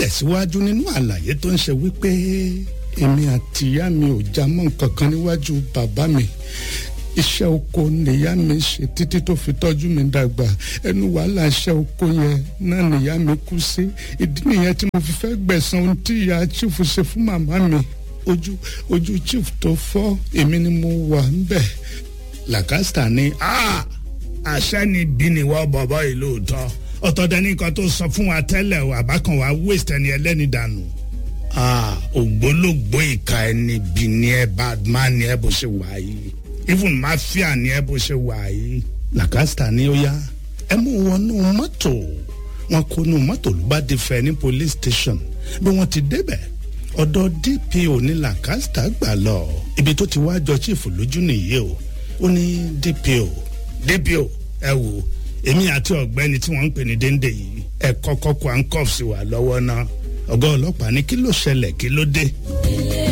tẹ̀síwájú nínú àlàyé tó ń ṣe wípé èmi àti ìyá mi ò já mọ́ nǹkan kan níwájú bàbá mi iṣẹ́ oko nìyá mi ṣe títí tó fi tọ́jú mi dàgbà ẹnu wàhálà iṣẹ́ oko yẹn náà nìyá mi kú sí ìdí nìyẹn tí mo fi fẹ́ gbẹ̀san ohun tí ìyá chief ṣe fún màmá mi ojú ojú chief tó fọ́ èmi ni mo wà ń bẹ̀ làkàstà ni àṣẹ ni bí ni wọ́n bọ̀bọ̀ yìí lóòótọ́ ọ̀tọ̀ dẹni kan tó sọ fún wa tẹ́lẹ̀ o àbákan wa waste ẹni ẹlẹ́ni dànù ògbólógbó ìka ẹni bí ni ẹ badman ni ẹ bó ṣe wà yìí even mafia ni ẹ bó ṣe wà yìí làkàstà ni ó yá ẹ mú wọnú mọ́tò wọn kó nu mọ́tò ló bá di fẹ́ ní police station bí wọ́n ti débẹ̀ ọ̀dọ̀ dpo ní làkàstà gbà lọ ibi tó ti wá jọ chief lójú nìyí o ó ní dpo dpo ẹ wò èmi àti ọ̀gbẹ́ni tí wọ́n ń pè ní déndé yìí ẹ kọ́kọ́ kó handcuffs wà lọ́wọ́ náà ọ̀gá ọlọ́pàá ní kí ló ṣẹlẹ̀ kí ló dé.